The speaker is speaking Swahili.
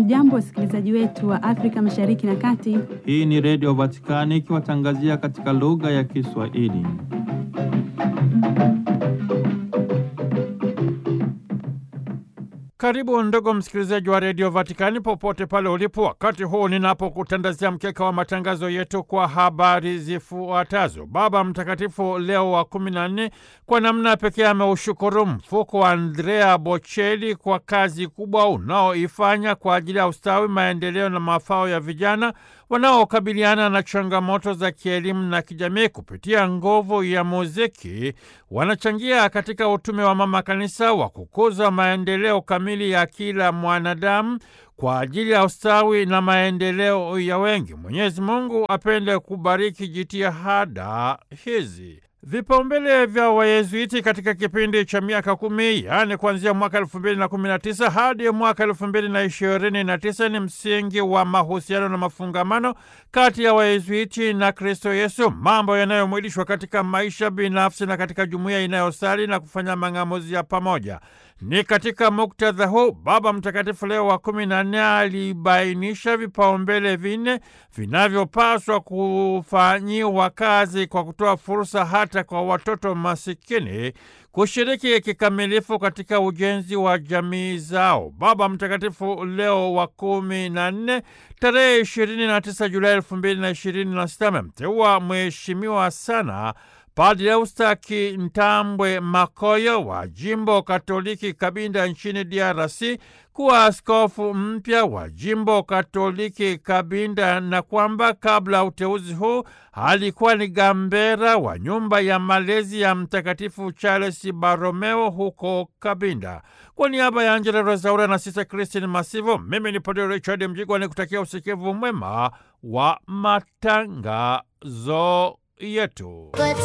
Hamjambo, wasikilizaji wetu wa Afrika Mashariki na Kati. Hii ni Redio Vatikani ikiwatangazia katika lugha ya Kiswahili. Karibu ndugu msikilizaji wa redio Vatikani popote pale ulipo, wakati huu ninapokutandazia mkeka wa matangazo yetu kwa habari zifuatazo. Baba Mtakatifu Leo wa kumi na nne kwa namna pekee ameushukuru mfuko wa Andrea Bocelli kwa kazi kubwa unaoifanya kwa ajili ya ustawi, maendeleo na mafao ya vijana wanaokabiliana na changamoto za kielimu na kijamii. Kupitia nguvu ya muziki, wanachangia katika utume wa Mama Kanisa wa kukuza maendeleo kamili ya kila mwanadamu kwa ajili ya ustawi na maendeleo ya wengi. Mwenyezi Mungu apende kubariki jitihada hizi. Vipaumbele vya Wayezuiti katika kipindi cha miaka kumi yaani kuanzia mwaka elfu mbili na kumi na tisa hadi mwaka elfu mbili na ishirini na tisa ni msingi wa mahusiano na mafungamano kati ya Wayezuiti na Kristo Yesu, mambo yanayomwilishwa katika maisha binafsi na katika jumuiya inayosali na kufanya mang'amuzi ya pamoja. Ni katika muktadha huu Baba Mtakatifu Leo wa kumi na nne alibainisha vipaumbele vinne vinavyopaswa kufanyiwa kazi kwa kutoa fursa hata kwa watoto masikini kushiriki kikamilifu katika ujenzi wa jamii zao. Baba Mtakatifu Leo wa kumi na nne tarehe ishirini na tisa Julai elfu mbili na ishirini na sita amemteua mheshimiwa sana Padre Eustaki Ntambwe Makoyo wa jimbo Katoliki Kabinda nchini DRC kuwa askofu mpya wa jimbo Katoliki Kabinda, na kwamba kabla uteuzi huu alikuwa ni gambera wa nyumba ya malezi ya Mtakatifu Charles Baromeo huko Kabinda. Kwa niaba ya Angela Rosaura na Sista Christine Masivo, mimi ni Padre Richard Mjigwa ni kutakia usikivu mwema wa matangazo yetu.